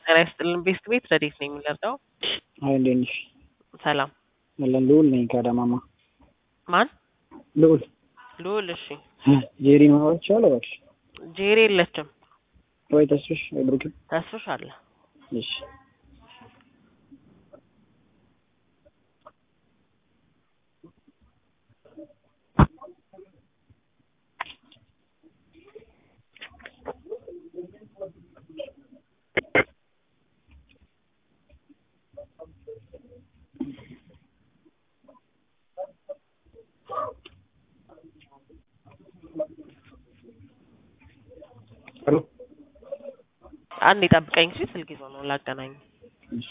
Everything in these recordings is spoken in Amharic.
ጤና ይስጥልን ቤስት ቤት ረዴት ነው የሚለርዳው አይ እንዴት ነሽ? ሰላም አለን ልዑል ነኝ ከአዳማማ። ማን ልዑል ልዑል እሺ ጄሪን ማውራት ይቻላል እባክሽ? ጄሪ የለችም ወይ ተስፍሽ ወይ ብሩክ? ተስፍሽ አለ እሺ ሄሎ አንድ የጠብቀኝ ሲ ስልክ ይዞ ነው ላገናኝ እሺ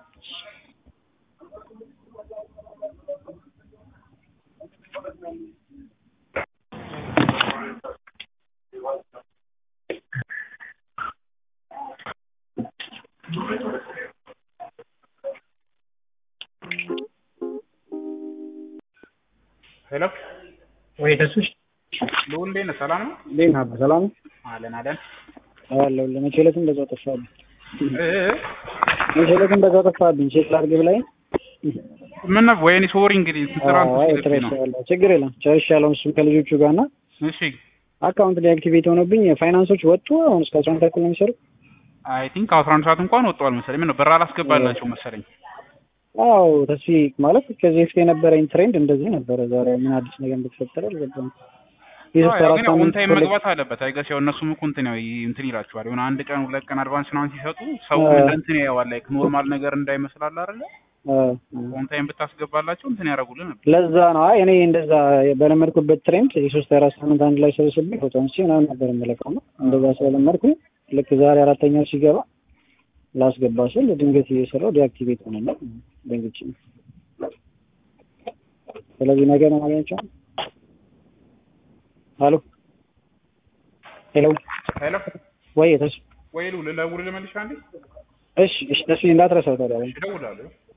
ሄሎ ወይ ተስፍሽ ልዑል እንዴት ነህ? ሰላም ነው? እንዴት ነህ? አባ ሰላም ነው? አለን አለን። አለሁ ለመቼ ዕለት እንደዛው ጠፋብኝ። እ እ መቼ ዕለት እንደዛው ጠፋብኝ። ቼክ ላድርግ ብላኝ ምን ነው ወይኔ ሶሪ እንግዲህ ስራ አይ እንትን ሲልብኝ ነው። ተረሻለሁ። ችግር የለም ጨርሻለሁ። እሱም ከልጆቹ ጋር እና እሺ አካውንት ዲአክቲቬት ሆኖብኝ ፋይናንሶች ወጡ። አሁን እስከ አስራ አንድ ተኩል ነው የሚሰሩት። አይ ቲንክ አስራ አንድ ሰዓት እንኳን ወጥቷል መሰለኝ። ምን ነው ብር አላስገባላቸው መሰለኝ። አዎ ተስፋ ማለት ከዚህ በፊት የነበረኝ ትሬንድ እንደዚህ ነበረ። ዛሬ ምን አዲስ ነገር እንደተፈጠረ አልገባም። የሶስት አዎ አራት ግን ኦን ሳምንት ታይም ኮሌክት መግባት አለበት። አይገስ ያው እነሱም እኮ እንትን ያው እንትን ይላቸዋል። የሆነ አንድ ቀን ሁለት ቀን አድቫንስ ምናምን ሲሰጡ ሰው አ- እንደ እንትን ያየዋል። ላይክ ኖርማል ነገር እንዳይመስላል አይደለ? አ- አ- ኦን ታይም ብታስገባላቸው እንትን ያደርጉልን ነበር። ለዛ ነው አይ እኔ እንደዛ በለመድኩበት ትሬንድ የሶስት አራት ሳምንት አንድ ላይ ሰብስቤ ፎቶን ሲ ምናምን ነበር የምለቀው ነው። እንደዛ ስለለመድኩ ልክ ዛሬ አራተኛው ሲገባ ላስገባ ስል ድንገት እየሰራው ዲአክቲቬት ሆነና ደንግጬ ነው። ስለዚህ ነገ ነው ማግኘቸው። ሄሎ ሄሎ ሄሎ ወይ ተስ ወይ ልዑል ልደውልልህ መልሼ አንዴ እሺ እሺ ተስ እንዳትረሳው ታዲያ እደውላለሁ።